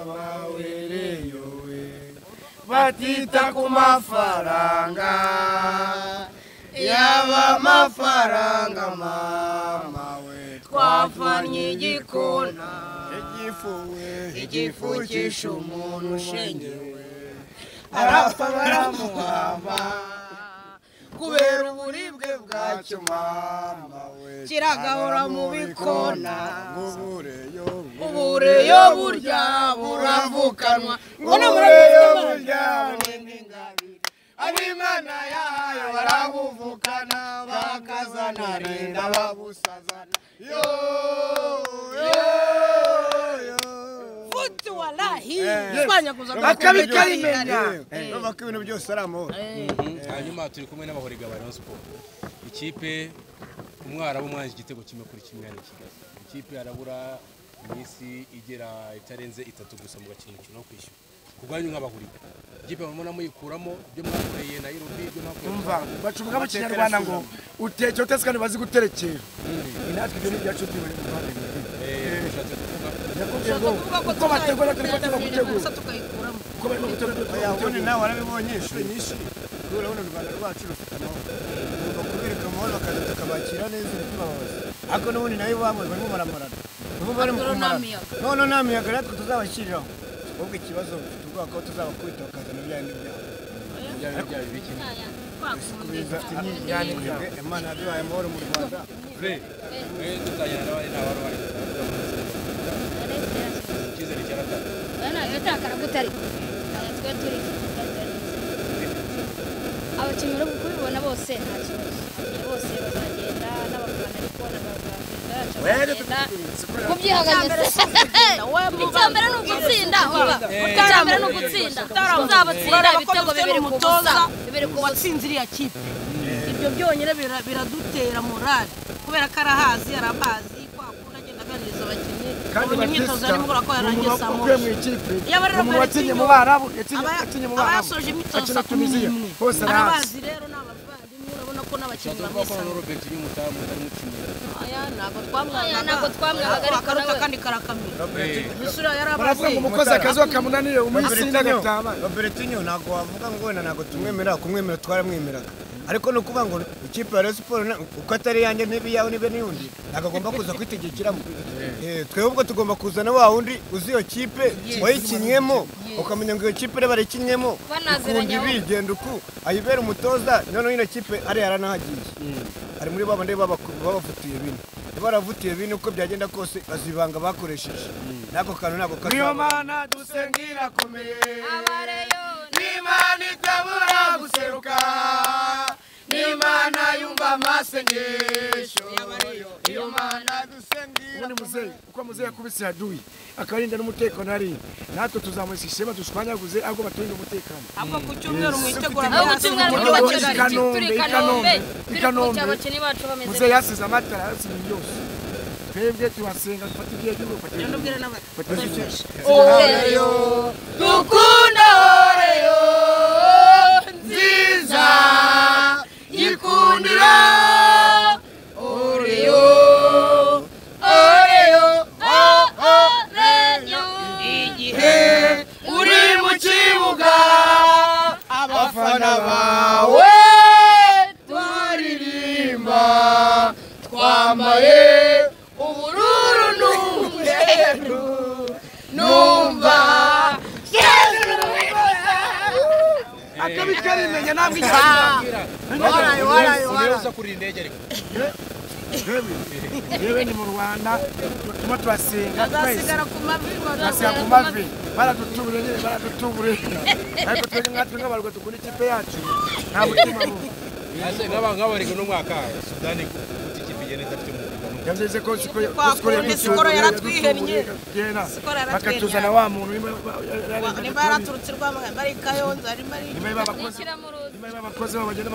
bawe reyowe batita ku mafaranga yaba amafaranga mama we twavanye igikona igifu we igifu cyishe umuntu ushengewe arapfa baramuhamba kubera uburibwe bwacyo mama we kiragahora mu bikona ngo ubureyo ubureyo burya buravukanwa ngo n'ubureyo burya n'ingabire ab'imana yayo barabuvukana bakazana rinda babusazana yo yo yo futi walahi Eh. twanyaguza akabi karimenya Eh. urumva ko ibintu byose ari amahoro hanyuma turi kumwe n'abahoriga ba Rayon Sports ikipe umwara w'umwanzi igitego kimwe kuri kimwe ari kigali ikipe arabura iminsi igera itarenze itatu gusa mu gakino umukino wo kwishyura ku bwanyu nk'abahuriga ikipe mubona muyikuramo ibyo mwakoreye Nairobi ibyo mwakoreye umva bacuvuga mu kinyarwanda ngo uteke utetse kandi bazi guterekera natwe ibyo ni ibyacu Eh, bishatse kuvuga tuyibonye Ushaka kuvuga ko uko bategura tuzayikuramo, turi kuba gusa gutegura tukayikuramo uko barimo gutegura ubundi nawe warabibonye inshuro nyinshi kubera buno u rwanda rwacu rufite amahoro ugomba kubereka amahoro bakaza tukabakira neza ntibababaze ariko n'ubundi nayo iwabo barimo baramarana nibo bari mu Ariko nta kumarana miyaga. none nta miyaga natwe tuzabashyiriraho ahubwo ikibazo dufite ubwoba ko tuzabakubita bakazana ibya bindi byabo ibyawe byawe bikimwe kubiza imyiganire imana yaduhaye amahoro mu rwanda pre mwe tutajyana n'abandi nta bari bari icyizere cyaratanzwe abakinnyi uri kubibona bose nta kibazo bose bazagenda n'abafana ari kubona bazagenda kubyihagaze icya mbere ni ugutsinda baba icya mbere ni ugutsinda uzabatsinda ibitego bibiri ku busa bibiri ku busa watsinze iriya kipe ibyo byonyine bira- biradutera morale kubera ko arahazi arabazi kwa kundi agenda aganiriza abakinnyi babona imyitozo ya nimugoroba ko yarangiye saa ukuye mu moshi ikipe Iyo abari ni umuntu Rafael watsinye Pinho, mu barabu yatsinye Aba- yatsinye mu aba barabu yasoje imyitozo akina saa kumi tuniziya n'imwe hose arahazi arabazi rero ni abavandimwe urabona ko n'abakinnyi bishatse kuvuga ko na bamwisanga Robert y'umutamu ari mukinnyi aya ntabwo twamwangaga Aya ntabwo twamwangaga, ariko akaruta nawe- kandi karakamira Eh, misura baravuga ngo yarabaze umukozi akazi wakamunanire umunsi Robertinho- n'agatama Robertinho ntabwo wavuga ngo wenda ntabwo tumwemera kumwemera twaramwemeraga ariko ni ukuvuga ngo ikipe ya Rayon Sports na- uko atari iyanjye ntibe iyawe nibe n'iyundi ntabwo agomba kuza kwitegekiramo Eh, twebwe ubwo tugomba kuzana wa wundi uzi iyo kipe wayikinnyemo ukamenya ngo iyo kipe reba yayikinnyemo Banaziranye ikunda aho. ibigenda uku ayibera umutoza noneho ino kipe ariya yaranahagiye ari muri babandi babaku- babafutiye bine baravutiye bine uko byagenda kose bazibanga bakoresheje n'ako kantu ntabwo niyo kazaba mana dusenga irakomeye abareyoni n'imana itabura guseruka n'imana yumva amasengesho iyo mana dusenga ubundi muzehe uko muzehe yakubise yaduye akarinda n'umutekano ari natwe tuzamurisha ishema dushwanyaguze ahubwo baturinda umutekano ahubwo ku cyumweru mu itegura ahubwo rya cyumweru siporo mu gihugu Turi cyacu Kanombe, turi i Kanombe, kanombe i turi Kanombe. kujya abakinnyi bacu bameze muzehe yasize amatara yarasize ibintu byose twebwe tubasenga dufata ibyo yagiye gufata ibyo ndabwira n'abandi oreyo dukunda oreyo nziza yikundira oreyo oreyo oreyo igihe uri mu kibuga abafana bawe twaririmba twambaye ubururu n'umweru numva eh, akabi karimenya ntabwo igihe waraye waraye, waraye. uza kuri iyi ndege ariko yewe ni mu rwanda turimo turasenga twese azasigara ku mavi turasiga ku mavi baradutubure nyine baradutubure ariko twebwe nkatwe nk'abarwa dukunda ikipe yacu nta mutima bubi ese nk'aba nk'abariga n'umwaka sudani guta ikipe igenda idafite umwuga yavuze ko siko Kwa kundi sikoro yaratwihennye. Sikoro yaratwihennye. bakatuzana wa muntu niba niba yaraturutse rwamagana bari kayonza ari mari babakozi Shyira mu ruzi. niba abakozi babo bagenda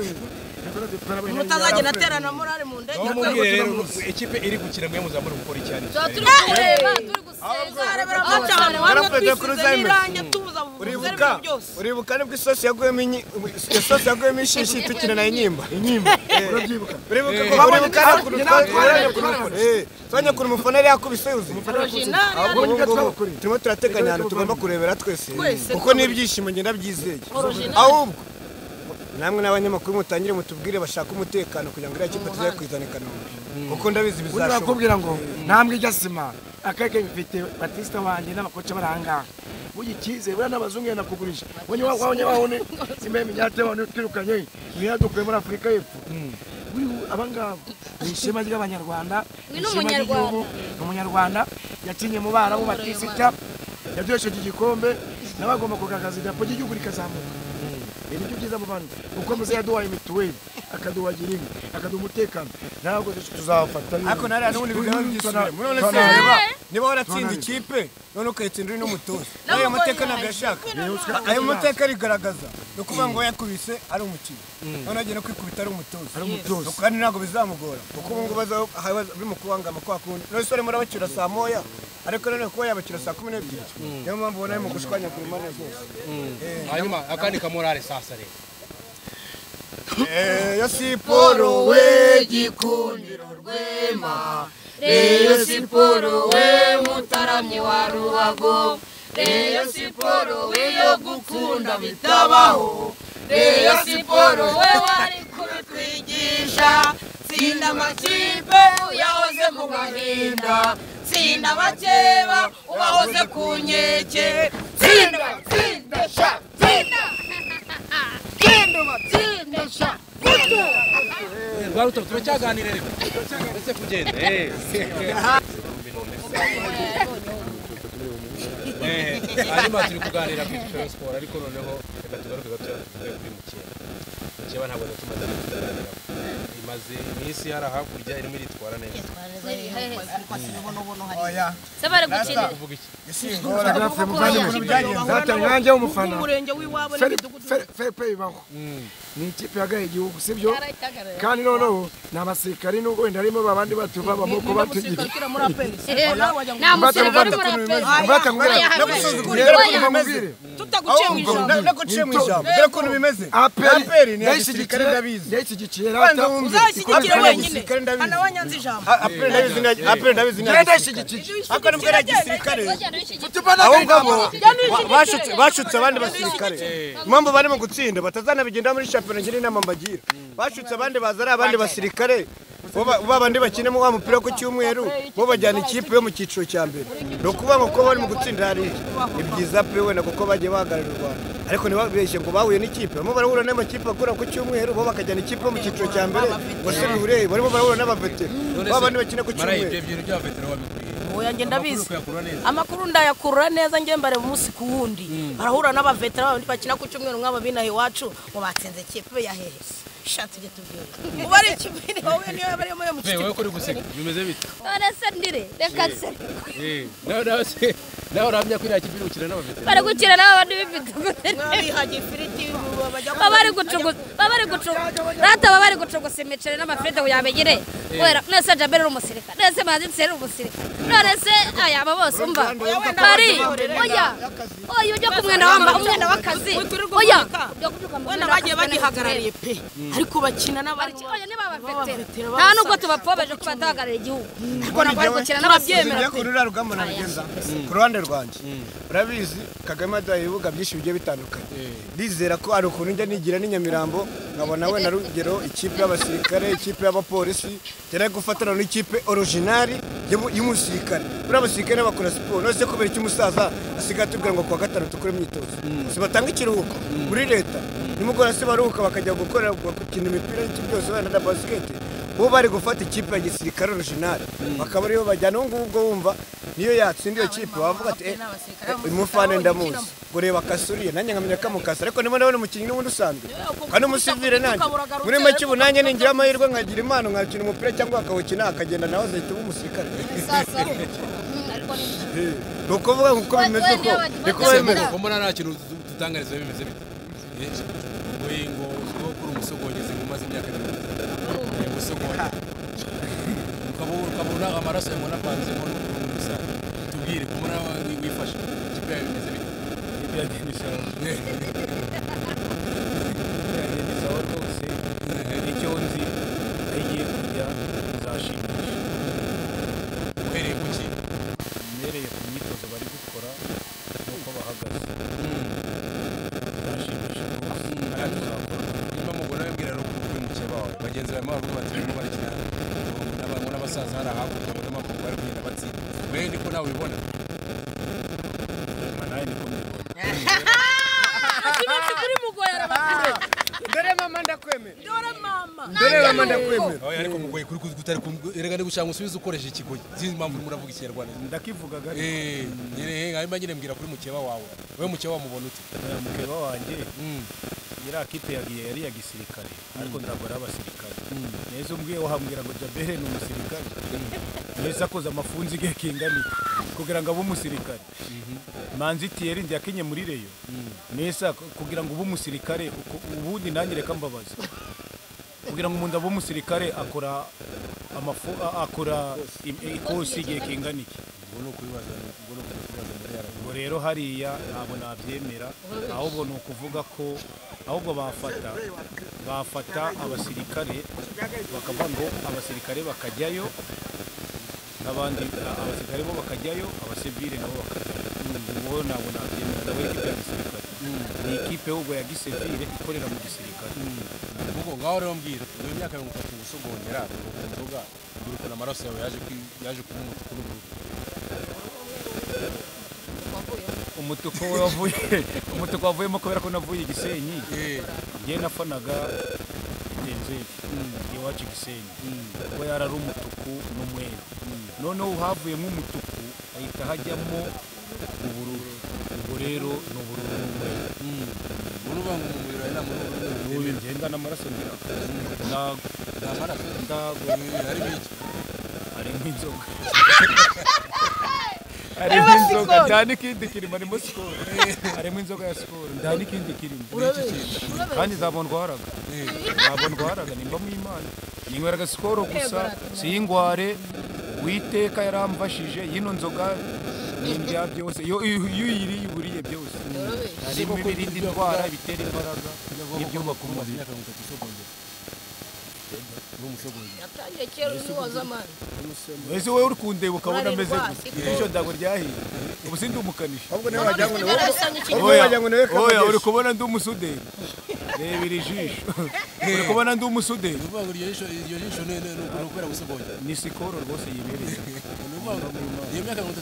bakabatuba mutazagenda aterana morale mu ndege aho rwego mubwire rero ikipe iri gukina mwe muzamure gukora icyane Tuba turi kureba turi gusenga tuzarebera mu cyaro Barafata hamwe twisize kuruzayime. n'irange tubuza mu uribuka uribuka nibwo isosi yaguyemo inyi- isosi yaguyemo ishishi itukira na inyimba inyimba urabyibuka uribuka Eh. ko uribuka Babonye ukuntu natwe- twa- natwe- twaranye natwe- ku rufo- natwe- eh, twaranye ku mufana yari yakubise yuzuye Original, Ahubwo nibyo ngubu twabakoreye. turimo turateganya ahantu Nibyo tugomba twabakoreye. kurebera twese Twese kuko twabakoreye. n'ibyishimo ngenda byizeye Original. ahubwo namwe n'abanyamakuru mutangire mutubwire bashaka umutekano kugira ngo iriya kipe tuze kuyizana i Kanombe kuko ndabizi ubundi bizashoboka barakubwira ngo ntambwe ijya sima akarere bifite batisita wanjye n'abakoca barangaha burya icyizere buriya n'abazungu yenda kugurisha wabonye wa wabonye wa wundi simba iminyate wa wundi twirukanye niyo dukuye muri afurika y'epfo buri abangaba ni ishema ry'abanyarwanda ni Uyu ni ishema Umunyarwanda. ry'igihugu ni umunyarwanda yacinye mu barabu batisita yaduhesheje igikombe nawe agomba kugaragaza idarapo ry'igihugu rikazamuka ibi nibyo byiza mu bantu kuko muze yaduhaye mituweli akaduha girinka akaduha umutekano ntabwo tuzawufata ariko nariya n'ubundi bigaba byisumbuye Tuna- none se tuna- reba niba waratsinze tuna- ikipe none ukayitsinda uri n'umutoza Nabo n'ayo mateka ngo ntabwo ni- yashaka Ntibuswe ayo akagira. mateka arigaragaza ni ukuvuga ngo yakubise ari umukinnyi none agiye no kwikubita ari umutoza Ari umutoza. Nuko kandi ntabwo bizamugora kuko ubu ngubu aza- aha baza- biri mu kubangama kwa kundi none se urimo urabacyura saa moya ariko none kuba yabakira saa kumi n'ebyiri niyo mpamvu ubona ari mu gushwanyagura impande zose hanyuma akandi kamorare sasa rero eyo siporo we gikundiro rwema reyo siporo we mutaramyi wa ruhago reyo siporo we yo gukunda bitabaho reyo siporo we wari kubitwigisha tsinda amakipe uyahoze mu gahinda tsinda abakeba ubahoze ku nkeke tsinda tsinda sha tsinda tsinda uba, tsinda sha tsinda rwarutaro turacyaganira rero uretse kugenda eh. Eh, hanyuma turi kuganira ku ishusho ya siporo ariko noneho reka tugaruke gatoya tuvuge kuri mukeba mukeba ntabwo natumaze kuganira imaze iminsi hari hakurya irimo iritwara neza oya sabara gukinira uvuga iki isingora Zaten nanjye w'umufana. umurenge w'iwabo n'imidugudu felipe bibaho ni ikipe yagaye igihugu sibyo kandi noneho ni abasirikari n'ubwo wenda harimo babandi batuva bamoko batugira umusirikare ukiri muri aperi nta musirikare uri muri aperi no gusuzugura rero Oya, kuva mubwire tutaguciye mu ijambo no guciye mu ijambo dore ukuntu bimeze aperi ni iya gisirikare ndabizi ndayishyigikira Banza wumve. uzayishyigikire Aperi wenyine ndabizi, kandi ndabizi. hana wanyanze ijambo A- aperi ndabizi ni- aperi ndabizi ni iya gisirikare ndayishyigikira ariko nibwo ari iya gisirikare abo abo ngabo nishyigikiye. bashutse bashutse abandi basirikare impamvu barimo gutsinda batazanabigenda muri shampiyona ngira inama mbagira bashutse abandi baza ari abandi basirikare bo ba- ba bandi bakinamo wa mupira ku cyumweru bo bajyana ikipe yo mu cyiciro cya mbere ni ukuvuga ngo kuba bari mu gutsinda hariya ni byiza pe wenda kuko bagiye bahagararira u rwanda ariko ntibabeshye ngo bahuye n'ikipe barimo barahura n'amakipe akura ku cyumweru bo bakajyana ikipe yo mu cyiciro cya mbere ngo se bihure barimo barahura n'abavetera None ba se, bandi bakina ku marayi ibyo cyumweru bintu bya vetero wabikuriye oya njye amakuru ndabizi ukayakura neza amakuru ndayakurura neza njye mbareba umunsi ku wundi barahura n'abavetera babandi bakina ku cyumweru nk'aba binaha iwacu ngo batsinze kipe ya hehe shati tujye tubwira uba ari ikipe iri wowe niyo yaba ariyo yo mu Hey, wowe kigo ko uri guseka bimeze bite barasandire reka nsandire Eh, nawe nawe se nawe urahamya ko iriya kipe iri gukina n'abavetero bari gukina nabo bandi b'imidugudu bihagiye ifiriti bajya baba bari gucugusa baba bari gucugusa rata baba bari gucugusa imiceri n'amafiriti kugira ngo igire kubera none se jaberi uri umusirikare none se manzi nseri uri umusirikare none se aya aba bose umva bari oya oya ujya ku mwenda wamba umwenda w'akazi oya ujya kubyuka mu wenda mwenda bagiye w'akazi, bagihagarariye pe ariko bakina n'abantu oya niba abafetera B'abafetera nta nubwo tubapfobeje ko batahagarariye igihugu ariko ntabwo bari gukina n'ababyeyi Uzi njyewe ruriya rugamba nabigenza ku ruhande rwanjye urabizi kagame aduhaye ibibuga byinshi bigiye bitandukanye ndizera ko hari ukuntu njya nigira n'inyamirambo nkabona wenda rugero ikipe y'abasirikare ikipe y'abapolisi tera gufatana n'ikipe orijinali y'umu- y'umusirikare buriya abasirikare bakora siporo nose kubera iki umusaza asigaye atubwira ngo ku wa gatanu dukore imyitozo si batanga ikiruhuko muri leta nimugora se baruhuka bakajya gukorera gukina imipira n'iki byose wenda na basiketi bo bari gufata ikipe ya gisirikare orijinali bakaba ariyo bajyana ubu ngubu ubwo wumva niyo yatsinda iyo kipe wavuga ati "Eh, eh, uyu mufana ndamuzi ngo reba kasuriye nanjye nkamenya ko amukasa ariko niba ndabona umukinnyi n'ubundi usanzwe kandi umusivire nanjye muri make ubu nanjye ningira amahirwe nkagira impano nkakina umupira cyangwa akawukina akagenda nawe azahita uba umusirikare ni ukuvuga ngo uko bimeze ko niko bimeze ko mbona nta kintu dutangariza bimeze bite Eh, oya ngo uzwiho kuri umusogongezi ngo umaze imyaka mirongo itatu Eh, usogonya ukaba ukabona amaraso yawe unapanzemo n'ukuntu gusa tubwire ko mbona wa- wi- wifashe ikipe yawe bimeze bite biragenda isanzwe biragenda isawa rwose icyo nzi aho igiye kujya nzashimisha uhereye ku ki mbereye ku myitozo bari gukora n'uko bahagaze nzashimisha rwose nta tuzakora niba mubona wibwira ari ukubimukira bawe bagenzi bawe baba baturimo barakina n'abantu n'abasaza hari ahakurya babona amaguru bari kugenda batsinda wewe niko nawe ubibona nyuma nawe niko mbibona ikibazo kuri mugorera mbere mama ndakwemera dore mama mbere mama ndakwemera oya ariko mugoye kuri kutari kum- erega ni gushaka umusubizo ukoresheje ikigori sinzi impamvu urimo uravuga ikinyarwanda ndakivuga gari Eh, nyine hanyuma nyine mbwira kuri mukeba wawe we mukeba wamubona ute uriya mukeba wanjye Mm. iriya kipe yagiye yari iya gisirikare ariko ntabwo ari abasirikare neza umbwiye wahambwira ngo jabere ni umusirikare neza akoze amafunzi ge kinganira kugira ngo abe umusirikare manzi tiyeri ndi yakinye muri reyo neza kugira ngo ube umusirikare uku- ubundi nanjye reka mbabaza kugira ngo umuntu abe umusirikare akora amafu a- akora im- ikosi igihe kingana iki ubwo rero hariya ntabwo nabyemera ahubwo ni ukuvuga ko ahubwo bafata bafata abasirikare bakavuga ngo abasirikare bakajyayo n'abandi a- abasirikare bo bakajyayo abasivile nabo bakajyayo ubwo ntabwo nabyemera nabo ikipe ya gisirikare ni ikipe ahubwo ya gisivile ikorera mu gisirikare kuko ngaho rero mbwira iyo myaka mirongo itatu gusa ugongera ukumva inzoga mbwira ukuntu amaraso yawe yaje kwi- yaje kuba umutuku n'ubururu umutuku wavuye umutuku wavuyemo kubera ko navuye i gisenyi Eh, njye nafanaga denzeri iwacu gisenyi kuko yari ari umutuku n'umweru noneho havuyemo umutuku ahita hajyamo ubururu ubwo rero ni ubururu n'umweru ubu ni ubangu mu mubiri wawe nta muntu uba uri mu ubu mubiri ngenda n'amaraso ngira ntago wawe. nta maraso ntago Eh, harimo iki harimo inzoga harimo inzoga nta n'ikindi kirimo harimo sikoro harimo inzoga ya sikoro nta n'ikindi kirimo kandi ntabwo ndwaraga ntabwo ndwaraga nimba mu imana ninyweraga sikoro gusa siyingware uwiteka yaramfashije yino nzoga nindya byose iyo iyo uyiriye uburiye byose harimo ibirinda indwara ibitera imbaraga n'ibyubaka umubiri imyaka mirongo itatu gusa ugongera uri umusogongera yatangiye kera uzi waza mani ese wowe uri kundeba ukabona ameze Urarindwa, gutya ijisho ntabwo ryahiye ubu si ndi umukanishi ahubwo nawe wagira ngo ni wowe yarasanga iki Oya, oya, uri kubona ndi umusuderi reba iri jisho uri kubona ndi umusuderi ni ukuvuga ngo iryo jisho iryo jisho ni ni- ni ukubera gusogongera ni sikoro rwose yibereye ni ukuvuga ngo iyo myaka mirongo itatu